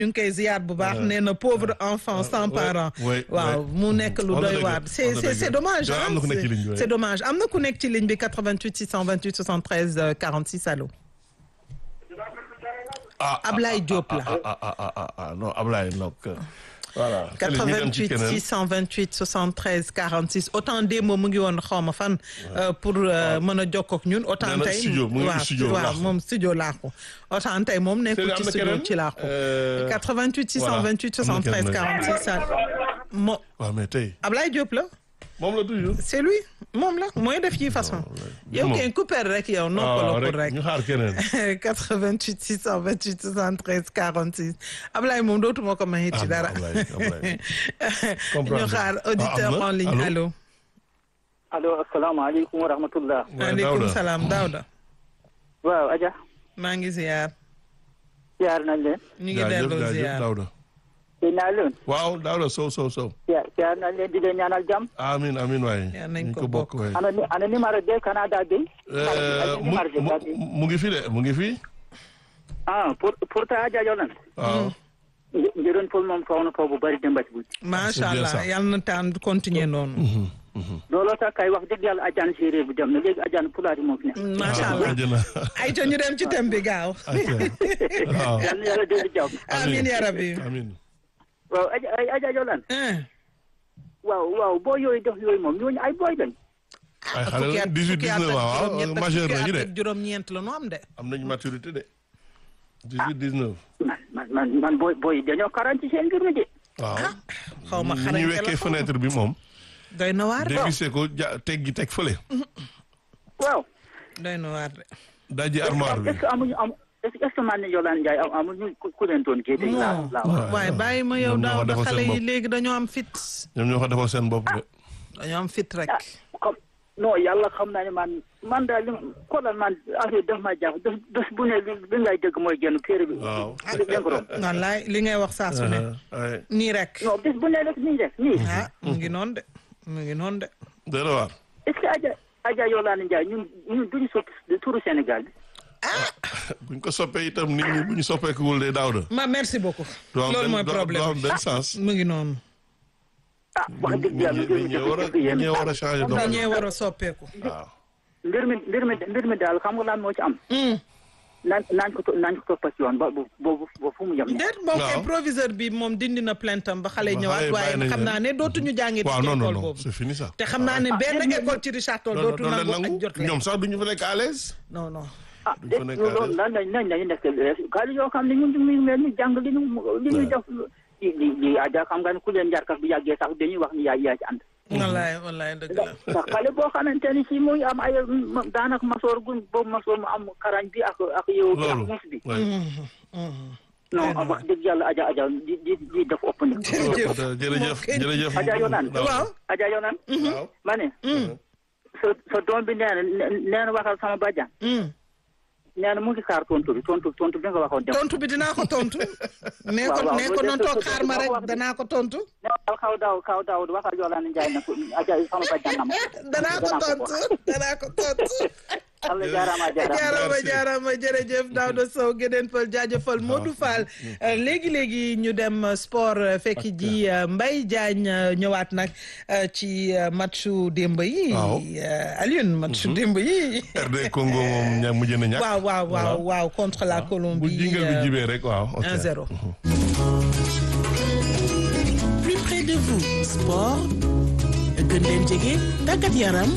ñu ngi koy ziyaar bu baax nee na pauvre enfant sans parents waaw mu nekk lu doy waar c'est c'est c'est dommage am na ku nekk ci ligne bi c'est dommage am na ku nekk ci ligne bi 88 628 73 46 allo Ablaye Diop la ah ah ah ah non Ablaye donc voilà 88 628 73 46 autant démb mu ngi woon xaw ma fan. pour mën a jokkoo ak ñun. autant tey waaw waaw moom studio laaxu. autant tey moom nekkul ci studio ci laaxu. 88 628 73 46. mo waaw mais tey. Ablaye Diop la. moom la toujours. c'est lui moom la mooy def ci façon. yow kay couper rek yow noppaloo rek. ñu xaar keneen. 88 628 73 46 Ablaye moom dootuma ko may ci dara. ñu xaar auditeur en ligne allo. allo asalaamaaleykum wa rahmatullah. maaleykum salaam Daouda. waaw Adja. maa ngi ziar. ziar nañ leen. ñu ngi delloo ziar Daouda. dégg naa leen. waaw Daouda Sow Sow Sow. ziar ziar nañ leen di leen ñaanal jàmm. amiin amiin waay. yaa nañ ko bokk waay. ana ana numéro de Canada bi. mu ngi fi de mu ngi fi. ah pour pour ta Adja Yolande. waaw. njëriñ pour moom faw na faw bu bëri dem ba ci guddi. macha allah yal na taan continuer noonu. looloo tax kay wax dëgg yàlla ajaan séeréer bi dem na léegi ajaan pulaar yi moo fi nekk. macha allah ay ca ñu dem ci thème bi gaaw. waaw. yal na yàlla déglu jàmm. amiin yaa rabbi. amiin. waaw Adja Adja Yolande. waaw waaw boo yooyu def yooyu moom ñooñu ay booy lañ. ay xale la 18 19 waaw majeur nañu de. juróom-ñeent la nu am de. am nañu maturité de. 18 19. man man man man booy booy dañoo karan ci seen mbir mi de. waaw. xaw ma ni xarañ ñu wekkee fenêtre bi moom. doy na waar de. dévissé ko ja teg gi teg fële. waaw. doy na waar de. daji armoire bi. est-ce que amuñu am est-ce que man Yolande Ndiaye am amuñu ku leen doon géej. laa laa wax. waaye bàyyi ma yow ñoom ñoo ko daaw da defal xale seen yi bopp. léegi dañoo am fit. ñoom ñoo ko defal seen bopp de. dañoo am fit rek. ah comme non yàlla xam naa ne man man daal li xoolal man affaire daf ma jàpp bés bés bu ne li li ngay dégg mooy génn téere bi. waaw. li leen ko doon. wallaay li ngay wax saa su ne. ay nii rek. non bés bu ne rek nii rek nii. ah mu ngi noonu de mu ngi noonu de. dara waar. est-ce que Adja Adja Yolande Ndiaye ñun ñun duñu soppi turu Sénégal bi. buñ ko soppee itam nit ñi bu ñu soppeekuwul de daaw da. ma merci beaucoup. du am loolu mooy benn du problème am benn sens. mu ngi noonu. ah wax dëgg yàlla mbir mi ñi war a dafa yéen. ñi war a changer dañee doxalin. war a soppeeku. waaw. mbir mi mbir mi mbir mi daal xam nga lan moo ci am. naan naan ko to- naan ko toppa ci yoon ba bu boobu ba fu mu yem. déet moom kay waaw. proviseur bi moom dindi na plainte am ba xale yi Ba ñëwaat xale yi waaye bàyyi nañ xam leen. naa ne dootuñu jàngee waaw ci non non école non boobu. c'est fini ça. te xam naa ne benn ah, école ci Richard Toll non non dootu doon leen nangu ak nangu jot leen. ñoom sax duñu fa nekk à l'aise. non non. ah duñ de fa nekk à loolu l'aise. lan lañ nañ nañu nekk xaalis yoo xam ne ñun ñu mel ni jàng li ñu li ñuy def li li li Adja xam nga ne ku leen njarkas bu yàggee sax dañuy wax ni yaa yaa ci ànd. wallaay wallaay dëgg la. ndax xale boo xamante ni si muy am ay ma- daanaka masoor gun boobu masoor mu am karañ bi ak ak yow bi ak loolu. muus bi. oui. non wax dëgg yàlla Adja Adja di di di def ëpp ni. jërëjëf jërëjëf jërëjëf. Adja Yolande. waaw. Adja Yolande. waaw. ma ne. sa sa doom bi nee na nee na waxal sama bàjjan. nee na mu ngi xaar tontu bi tontu tontu bi nga waxoon dem. tontu bi dinaa ko tontu. nee ko waaw, waaw, nee ko loolu noonu de- toog xaar ma rek danaa ko tontu. nee kaw daaw kaw daaw waxal Yolande Ndiaye na ko Adja sama bàjjan na ma. danaa ko tontu danaa ko tontu. Allah jaaraama jaaraama. jaarama Merci. jaarama jërëjëf Daouda Sow Gédéen Pël jaajëfal Modou Fall léegi léegi ñu dem sport euh, fekk ji euh, Mbaye Diagne euh, ñëwaat nag euh, ci euh, matchu démb yi. Waaw. Euh, Alioune matchu démb yi. RD Congo moom ña mujj na ñàkk. waaw waaw waaw waaw contre la bu Colombie. jingal bi euh, jibee rek waaw. ok. 1-0. plus près de vous sport gën leen jege tàggat yaram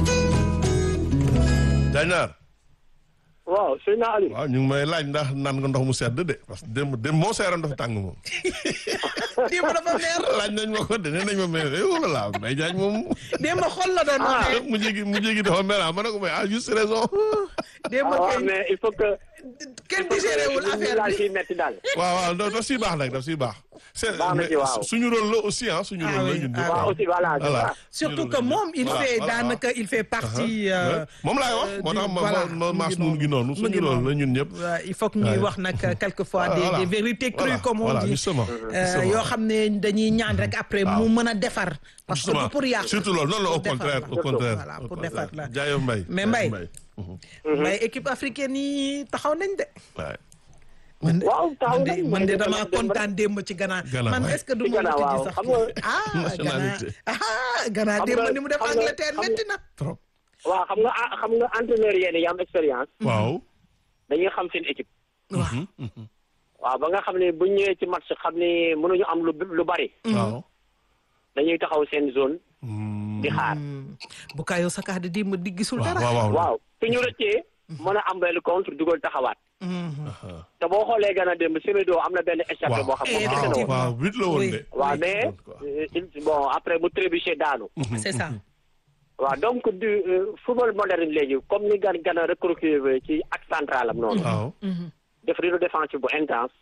Jañaar. waaw sëñ naa Aliou. waaw ñu ngi may laaj ndax naan nga ndox mu sedd de parce que démb démb moo seeroon dafa tàng moom. démb dafa neex laaj nañ ma ko de nee nañ ma mais eh wala laa Mbaye Diagne moom. démb xol la doon waxee. mu jégi mu jégi dafa mel ah ma ne ko mais ah juste raison. démb waaw kay mais il faut que. kenn digéré wul affaire laal bi. ciy metti daal. waaw waaw daf daf siy baax nag daf siy baax. c'est Baax na ci, waaw. mais suñu rôle la aussi ah suñu Ah rôle la oui, ñun ah ñëpp. waaw aussi voilà. c'est voilà ça. surtout Suñu que rôle la moom il Voilà, fait voilà. daanaka il fait partie. Ouais. euh, moom laay wax euh, moo tax du- ma voilà, ma ma mu maas ngi nun gi noonu mu suñu ngi rôle noonu. la ñun ñëpp. Ouais, il faut que ñuy Ouais. wax nag quelquefois Voilà, des voilà. des vérités crues Voilà, comme on voilà, dit. justement, Euh, justement. yoo xam ne dañuy ñaan rek après mu mën a defar. parce que Justement. du pour yàq. surtout loolu non non au Pour defar contraire la. au contraire. Voilà, au pour contraire. defar la. Jaayo Mbaye. Mais Jaayo Mbaye. Mhm. mais équipe africaine yi taxaw nañ de. Ouais. man de waaw taxaw man de nañ man de mais damaa dem rek. kontaan démb ci Ghana. Ghana, man waay. est-ce que du Ci ma Ghana, wuti ji waaw. sax Xam nga- ah Ghana Nationalité. ah Ghana Xam démb nga- ni mu def xam nga- Angleterre xam nga- métti na. trop waaw xam nga ah, xam nga entraîneur yéen yi am expérience waaw dañuy xam seen équipe waaw waaw ba nga xam ne bu ñëwee ci match xam ne mënuñu am lu lu bari waaw dañuy taxaw seen zone Hmm. di xaar bu kaayoo sa di di ma di gisul waaw dara. waaw waaw waaw su ñu rëccee mën a am benn contre dugal taxawaat Aha. te boo xoolee gën a démb Semedo am na benn échappé boo xam Eh, moom kese la woon effectivement. waaw huit la woon Oui. de waaw Oui. mais Quoi. euh, il- bon après mu trébuché daanu c'est ça. waaw donc du euh, football moderne léegi comme ni gan gën a recruter ci axe central am noonu waaw def rideau défensif bu intense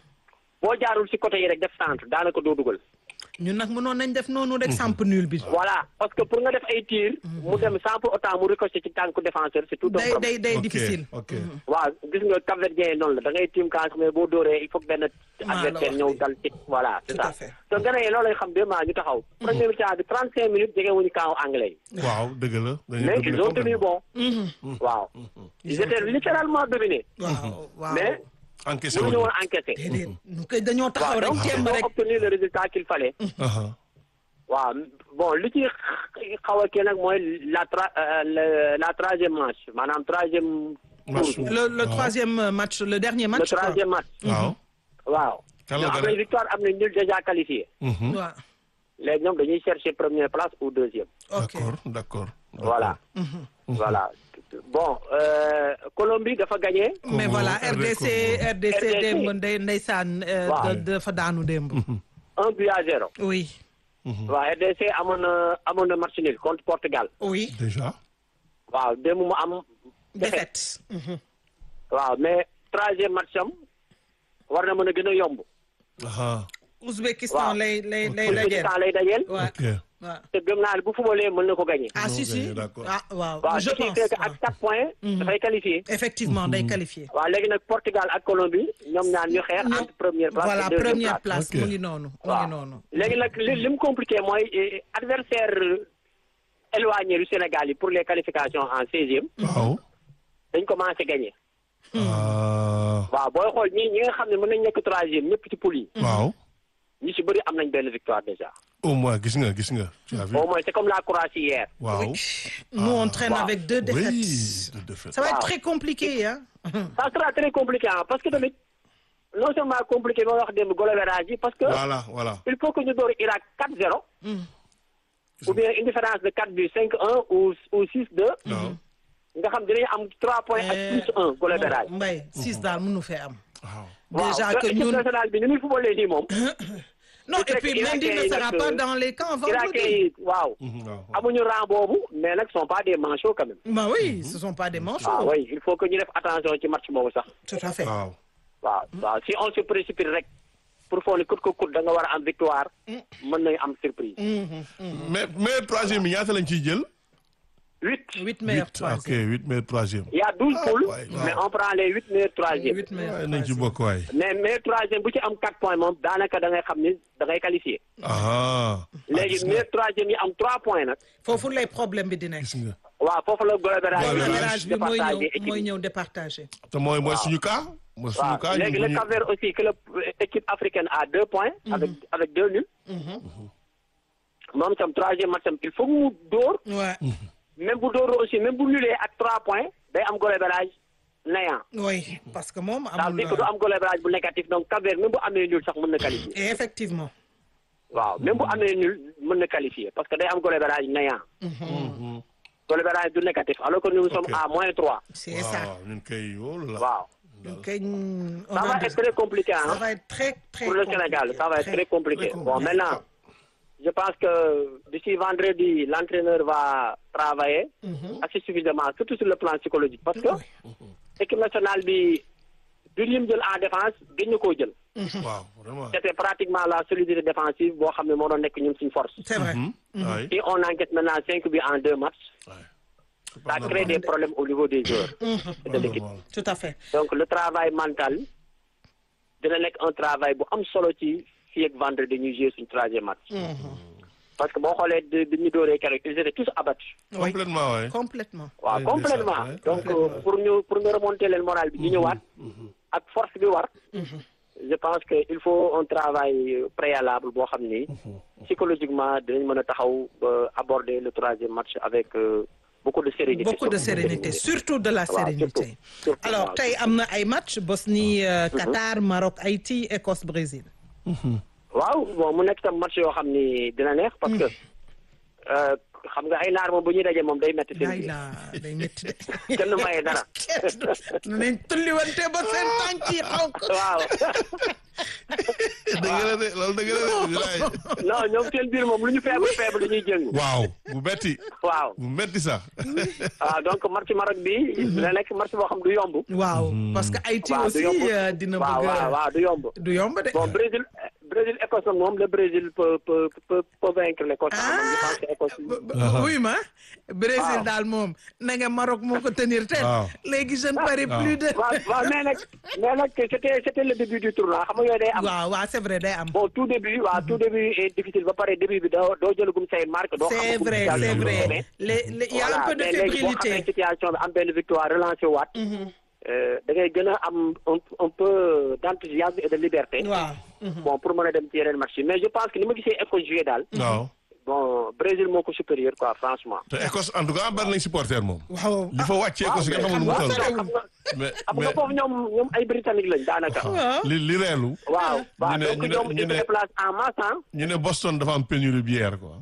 boo jaarul si côté yi rek def centre daanaka doo dugal ñun nag mënoon nañ def noonu rek samp nul bi. voilà parce que pour nga def ay tir mu dem sans pour autant mu ricoché ci tànku défenseur c'est tout un day problème day day ok difficile. ok waaw gis nga Cap-Verdien yi noonu la da ngay tiim kaas mais boo dóoree il faut que benn la adversaire wax ñëw de. dal ci voilà c'est Tout à ça fait. te gën a loolu lañ xam deux mois ñu taxaw premier mi-temps bi trente cinq minutes jege wuñu camp anglais yi waaw dëgg la dañuy mais dominer ils ont tenu complètement. bon waaw ils étaient littéralement dominés waaw waaw. mais encaissé mënuñu woon woon encaissé déedéet ñu koy dañoo taxaw waaw rek donc jéem ils rek. ont obtenu le résultat qu'il fallait Aha. waaw bon li ci xaw a kii nag mooy la tra euh, le- la troisième match maanaam troisième Match tour bi. le le waaw. troisième match le dernier le match. quoi. troisième match waaw waaw Kan la ñoom am gagné? nañ victoire am nañ nul déjà qualifié Mhm. waaw léegi ñoom dañuy chercher première place ou deuxième ok d'accord d'accord voilà voilà bon euh, Colombie dafa gagné mais voilà Congo, RDC RDC. RDC RDC. démb ndey ndeysaan euh, Waaw. da- dafa daanu démb. un but à zéro oui waaw RDC amoon na amoon na match nul contre Portugal oui déjà waaw démb mu am défaite défaite. Mhm. waaw mais troisième match am war na mën a gën a yomb aha Ouzbékistan Waaw. lay lay lay pour dajeel. temps lay dajeel waaw ok waaw. te gëm naa ne bu footballee mën na ko gagné ah si si gagné, d'accord. ah waaw waaw je ce qui pense fait que waaw. ak quatre points dafay qualifié effectivement day qualifié. waaw léegi nag Portugal ak Colombie ñoom ñaar ñu xeex Non. entre première place voilà et deuxième première place place Ok. mu ngi noonu mu waaw ngi noonu. léegi nag li li mu compliqué mooy eh, adversaire éloigné du Sénégal yi pour les qualifications en seizième waaw dañ commencé gagné ah waaw booy xool ñi ñi nga xam ne mën nañ nekk troisième ñëpp ci poule yi waaw ñi ci bëri am nañ benn victoire déjà au moins gis nga gis nga tu as vu au moins c'est comme la Croatie hier waaw nous on traîne Waaw. avec deux défaites. oui de défaite ça va être Waaw. très compliqué hein. ça sera très compliqué hein, parce que tamit non seulement compliqué ba wax démb goal average yi parce que voilà voilà il faut que ñu door Irak 4-0 ou bien une différence de 4 buts 5-1 ou ou 6-2 waaw nga xam dinañu am 3 points ak plus 1 goal average Mbaye six daal mënu fee am. waaw déjà waaw que équipe ñun nationale bi ni muy footballee nii moom non c'est et que puis Mendy Irakien ne yi sera nag, pas euh, dans les camps Irakien vendredi. yi waaw waaw amuñu rang boobu mais nag sont pas des manchots quand même bah oui ce sont pas des manchots. ah oui il faut que ñu def attention ci match boobu sax tout à fait. waaw waaw waaw si on se précipite rek pour foog ne kut ko kut da nga war a am victoire mën nañu am surprise mais mais troisième yi ñaata lañ ciy jël huit huit meilleurs huit ok troisième. huit mais troisième il y a douze poules ouais, mais waaw. on prend les huit meilleurs troisième huit meilleurs waaye nañ ci troisième. bokk waay mais meilleur troisième bu ci am quatre points moom daanaka da ngay xam ni da ngay qualifié ah léegi meilleur troisième yi am trois points nag foofu lay problème bi di nekk. gis nga waaw foofu la goal average Goal average bi mooy départagé ñëw équipe mooy yi. ñëw départagé. te mooy mooy suñu cas mooy suñu waaw cas léegi le ñu Cap-Vert aussi que la équipe africaine a deux points avec avec deux nuls moom tam troisième match am il faut mu dóor Ouais. même bu dóoroo aussi même bu nulee ak trois points day am goal average néant oui parce que moom ça veut amul. dire que du am goal average bu négatif donc Cap-Vert même bu amee nul sax mën na qualifier et effectivement. waaw même bu amee nul mën na qualifier parce que day am goal average néant goal average du négatif alors que nous sommes Ok. à moins trois c'est ça. waaw ñun kay wóolu la waaw donc on ça va a être très compliqué ça hein va être très très pour le compliqué. Sénégal ça va être très compliqué très bon maintenant je pense que d'ici vendredi l'entraîneur va travailler assez suffisamment surtout sur le plan psychologique parce que équipe nationale bi du lim jël en défense gën ñu koo jël waaw vraiment c'était pratiquement la solidité défensive boo xam ne moo doon nekk ñun suñu force c'est vrai. waay si on enquête maintenant cinq buts en deux matchs ça crée des problèmes au niveau des joueurs et de l'équipe tout à fait. donc le travail mental dina nekk un travail bu am solo ci fii ak vendredi ñuy jouer suñu troisième match parce que boo xoolee di di ñu dooree keroog ils étaient tous abattus. complètement waay. complètement waaw Oui, complètement c'est ça, ouais. donc euh, pour ñu pour ñu remonter leen moral bi ñu ñëwaat ak force bi war je pense que il faut un travail préalable boo xam ni psychologiquement dinañ mën a taxaw ba aborder le troisième match avec euh, beaucoup de sérénité beaucoup de sérénité surtout de la Waaw, sérénité surtout, surtout, alors waaw. tey am na ay match Bosnie euh, Qatar Maroc Haïti Écosse Brésil waaw bon mu nekk tam match yoo xam ni dina neex parce que euh, xam nga ay naar moom bu ñuy daje moom day metti seen ay biir la day métti de kenn maye dara nañ tulliwante ba seen tànk yi xonk waaw dëgg la de loolu dëgg la de bilaay. non ñoom seen biir moom lu ñu faible faible dañuy jëng waaw bu metti waaw bu metti sax. waaw donc match Maroc bi dina nekk match boo xam du yomb waaw parce que Haïti waaw du aussi yomb euh, dina waaw bëgg waaw a- waaw du yomb du yomb de bon Brésil Brésil Écosse nag moom le Brésil peut peut peut peut vaincre l'Écosse ah man je pense que Écosse B- b- oui ma Brésil Waaw. daal moom na nga Maroc moo ko tenir tête Waaw. léegi je ne parie Waaw. plus de waaw waaw mais nag mais nag c'était c'était le début du tournoi xam nga yooyu day am waaw waaw c'est vrai day am bon tout début waaw tout début est difficile ba pare début bi doo doo jëlagum say marque doo c'est xam vrai c'est vrai les les il y a un peu de mais léegi boo fébrilité xamee situation bi am benn victoire relancé waat euh, da ngay gën a am un un peu d'enthousiasme et de liberté waaw bon pour mën a dem ci yeneen match yi mais je pense que ni ma gisee Écosse jouer daal waaw. bon Brésil moo ko supérieur quoi franchement te Écosse en tout cas bari nañ supporter moom. waaw li fa wàcc Écosse nga xamul nu mu waaw toll. xam nga mais xam nga mais foofu ñoom ñoom ay britannique lañ daanaka waaw li li reelu. waaw waaw ñu ne- donc ñu ne- ñoom ñu ils se ne- déplacent en masse hein. ñu ne Boston dafa am pénurie bière quoi.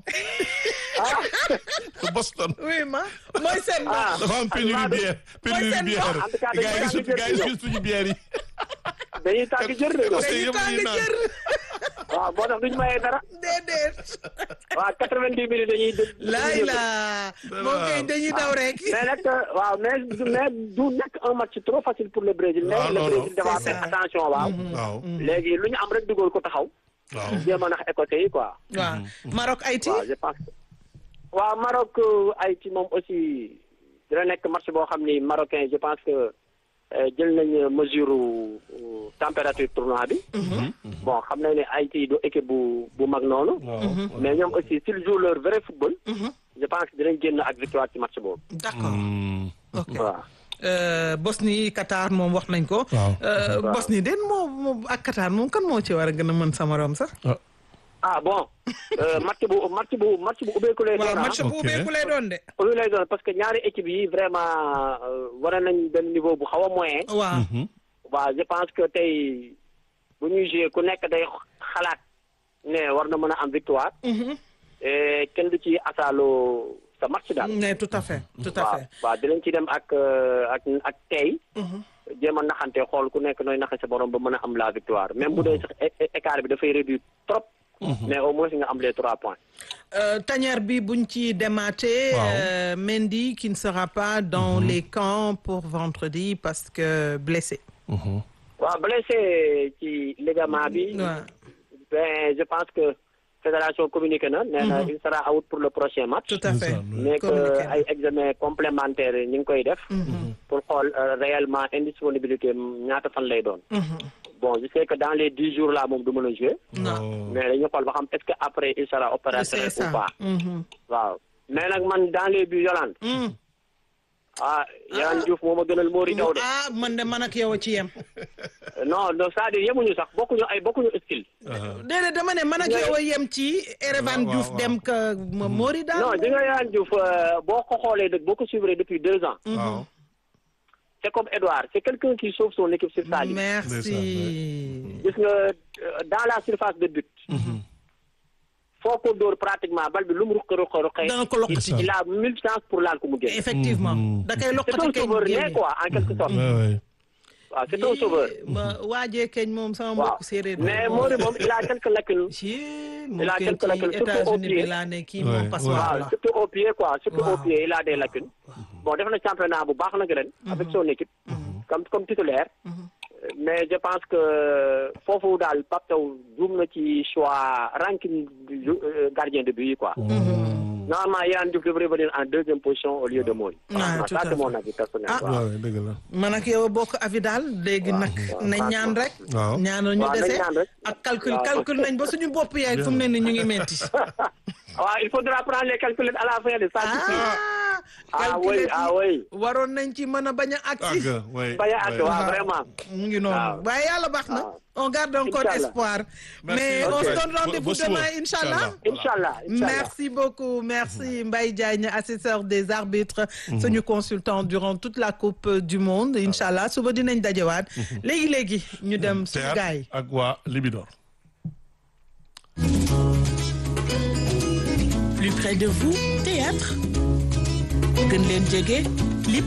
ah Boston oui ma mooy seen ah dafa am pénurie Almado- bière pénurie seen bière. en tout cas dañu gars yi daan gis gars yi jël gis suñu bière yi. dañuy tàgg jër de ñoom Parce que dañuy yëpp tàng ñuy naan. jër waaw moo tax duñu mayee dara déedéet waaw quatre-vingt-dix minutes dañuy dë- laay la moo koy dañuy daw rek mais nag waaw mais du mais du nekk un match trop facile pour le Brésil mais Ah, le non, Brésil non. dafa C'est faire ça. attention waaw waaw léegi lu ñu am rek dugal ko taxaw waaw. jéem a nax écossais yi quoi waaw Maroc Haïti waaw je pense que waaw Maroc Haïti moom aussi dina nekk match boo xam ni marocain je pense que euh, jël nañ mesure euh, température tournoi bi bon xam nañ ne Haïti du équipe bu bu mag noonu waaw. mais ñoom aussi s'ils jouent leur vrai football je pense que dinañ génn ak victoire ci match boobu d'accord Hmm. ok waaw Euh, Bosnie Qatar moom wax nañ ko Waaw. Euh, Bosnie den moo moom ak Qatar moom kan moo ci war a gën a mën sa morom sax ah bon euh, match bu match bu match bu ubbeeku lay waaw doon ah. match bu Ok. ubbeeku lay doon de ubbeeku lay doon parce que ñaari équipe yi vraiment euh, war nañ benn niveau bu xaw a moyen waaw waaw je pense que tey bu ñuy jouer ku nekk day xalaat ne war na mën a am victoire et kenn du ci asaaloo sa match daal mais tout à fait tout à waaw fait waaw dinañ ci dem ak euh, ak ak tey jéem a naxante xool ku nekk nooy naxe sa borom ba mën a am la victoire même bu dee sax é- é- écart bi dafay réduire trop mais au moins nga am les trois points Euh, tanière bi buñ ci demaatee Waaw. euh, Mendy qui ne sera pas dans les camps pour vendredi parce que blessé waaw blessé ci ligament bi waaw ben je pense que fédération communiqué na nee na il sera out pour le prochain match tout à fait mais que Communiqué na. ay examen complémentaire ñu ngi koy def pour xool euh, réellement indisponibilité am ñaata fan lay doon bon je sais que dans les dix jours là moom du mën a jouer non mais dañu xool ba xam est-ce que après il sera c'est opérationnel ça ou pas Mhm. waaw mais nag man dans les buts Yolande Mm. ah Yolande Diouf moo ma gënal Mori Daw de ah man de man ak yow a ci yem non non c'est-à-dire yemuñu sax bokkuñu ay bokkuñu style déedéet dama ne man ak yow a yem ci Erevan waaw, Diouf waaw. dem ka ma Mori daal non di nga Yolande Diouf euh, boo ko xoolee dëgg boo ko suivre depuis deux ans waaw. c'est comme Edouard c'est quelqu'un qui sauve son équipe sur sa ligne merci gis nga euh, dans la surface de but foo ko dóor pratiquement bal bi lu mu ruqe ruqe ruqe dana ko loqati il a mille chances pour laal ko mu génn effectivement da koy c'est loqati un keñ sauveur né génne. quoi en quelque sorte Ouais, ouais. waaw c'est un sauveur ma waajee keñ moom sama waaw mbokk séeréer mais Mori moom il a quelques lacunes ci Il a moom quelques lacunes, ci surtout au États-Unis bi pied. laa ne kii Ouais, moom ouais. passoire waaw la surtout au pied quoi surtout au Waaw. pied il a des lacunes bon def na championnat bu baax nag ren avec son équipe comme comme titulaire mais je pense que foofu daal Pape Thiaw juum na ci choix ranking du jou- euh, gardien de but yi quoi normalement Yane Diouf devrait venir en deuxième position au lieu de Mori Ah, Franchement, tout ça à c'est fait. mon avis personnel Ah. waaw. Ouais, ouais, dëgg la. man ak yow a bokk avis daal léegi nag waaw, nañ ñaan rek waaw. ñaanal ñu waaw, nañ dese ñaan rek. ak calcul waaw. calcul nañ ba suñu bopp yaay fu mu ne ni ñu ngi metti waaw il faudra prendre les calculettes à la fin de ça. ah oui ah oui. waroon nañ ci mën a bañ a agsi. bañ a agsi waaw vraiment. mu ngi noonu waaye yàlla baax na. on garde encore espoir. mais on se donne rendez-vous demain incha allah. incha allah merci beaucoup merci Mbaye Diagne assesseur des arbitres. suñu consultant durant toute la coupe du monde incha allah suba dinañ dajewaat. léegi léegi ñu dem suñu gars yi. ak waa Libidor. plus près de vous théâtre gën leen jege lip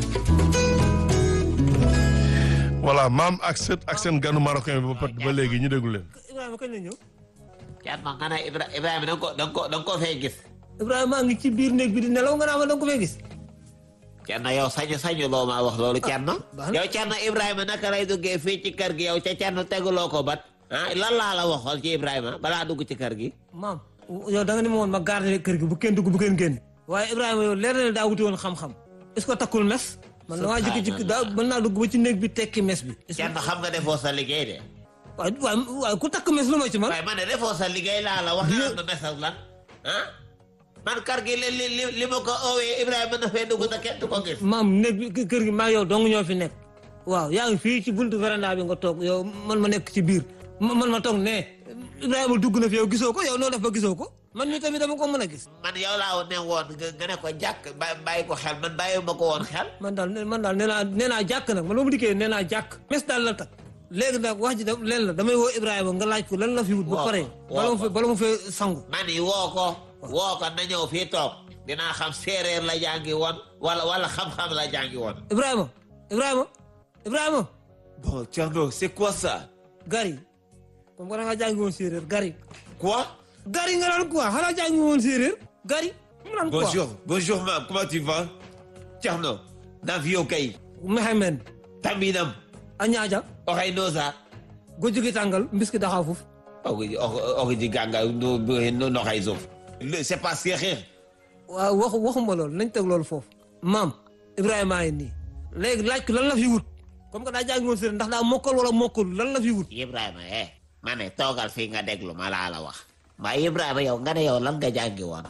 voilà maam ak sët ak seen ganu marocain bi ba ba léegi ñu déglu leen. Ibrahima kañ la ñëw. Thierno nga ne Ibrahima da nga ko da nga ko da nga ko fee gis. Ibrahima ngi ci biir néeg bi di nelaw nga naa ma da nga ko fee gis. Thierno yow sañu sañu loo maa wax loolu Thierno. yow Thierno Ibrahima naka lay duggee fii ci kër gi yow ca Thierno teguloo ko bat. ah lan laa la waxoon ci Ibrahima balaa dugg ci kër gi. maam yow da nga ni ma woon ma garder kër gi bu kenn dugg bu kenn génn. waaye Ibrahima yow leer na ne daa wuti woon xam-xam. est-ce que takkul mes. man damaa jékki-jékki daa mën naa dugg ba ci néeg bi tekki mes bi. Thierno xam nga defoo sa liggéey de. waaw waaw waaw ku takk mes lu ma ci man. waaye man de defoo sa liggéey laa la wax nga am na message lan ah. man kër gi li li li li ma ko oowee Ibrahima na fee dugg na kenn du ko gis. maam néeg bi kër gi maa yow dong ñoo fi nekk. waaw yaa ngi fii ci buntu véranda bi nga toog yow man ma nekk ci biir man ma toog ne Ibrahima dugg na fi yow gisoo ko yow noo def ba gisoo ko man mii tamit dama ko mën a gis. man yow laa ne woon nga ne ko jàkk bàyyi ko xel man bàyyi ma ko woon xel. man daal man daal nee naa nee naa jàkk nag man ba mu dikkee nee naa jàkk. mes daal la tak léegi nag wax ji da leen la damay woo Ibrahima nga laaj ko lan la fi wut. ba pare bala ma fee bala ma fee sangu. man yi woo ko. woo ko na ñëw fii toog. dinaa xam séeréer la jàngi woon wala wala xam-xam la jàngi woon. Ibrahima Ibrahima Ibrahima. bon Thierno c'est quoi ça. Gari. comme que da nga jàngi woon séeréer Gari. quoi. Gari nga naan quoi xanaa jàngi woon séeréer. Gari. mu naan quoi bonjour bonjour maam comment tu vas. Thierno. Navio kay. Mehemen. Tambinam. a ñaaja. oxey noosa. gojugi tàngal mbiski daxa fuf. oxi oxi ganga no no xay sof. c'est pas séeréer. waaw waxu waxuma loolu nañ teg loolu foofu. maam Ibrahima a ngi nii. léegi laaj ko lan la fi wut. comme que daa jàngi woon séeréer ndax daa mokkal wala mokkul lan la fi wut. Ibrahima eh ma ne toogal fii nga déglu ma laa la wax. waaye Ibrahima yow nga ne yow lan nga jàngi woon.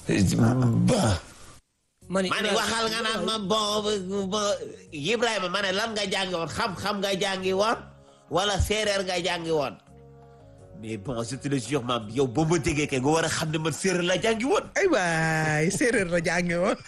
bon. ma ne ma ne waxal nga naan ma bon bon Ibrahima ma ne lan nga jàngi woon xam-xam nga jàngi woon wala séeréer nga jàngi woon. mais bon je te le jure maam yow boo ma déggee kay nga war a xam ne man séeréer la jàngi woon. ay waay séeréer la jàngi woon.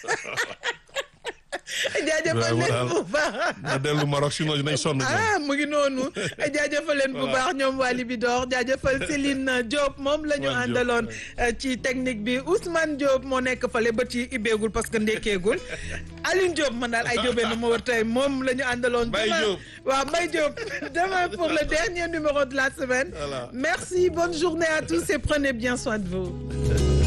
jaajëfal leen bu baax. na dellu Maroc sinon dinañ sonn. ah mu ngi noonu jaajëfal leen bu baax ñoom waa Libidor jaajëfal Céline Diop moom la ñu àndaloon ci technique bi Ousmane Diop moo nekk fale ba ci ibbeegul parce que ndekkeegul Aline Diop man daal ay Diopé na ma war tey moom la ñu àndaloon. Mbaye Diop waaw Mbaye Diop demain pour le dernier numéro de la semaine. merci bonne journée à tous et prenez bien soin de vous.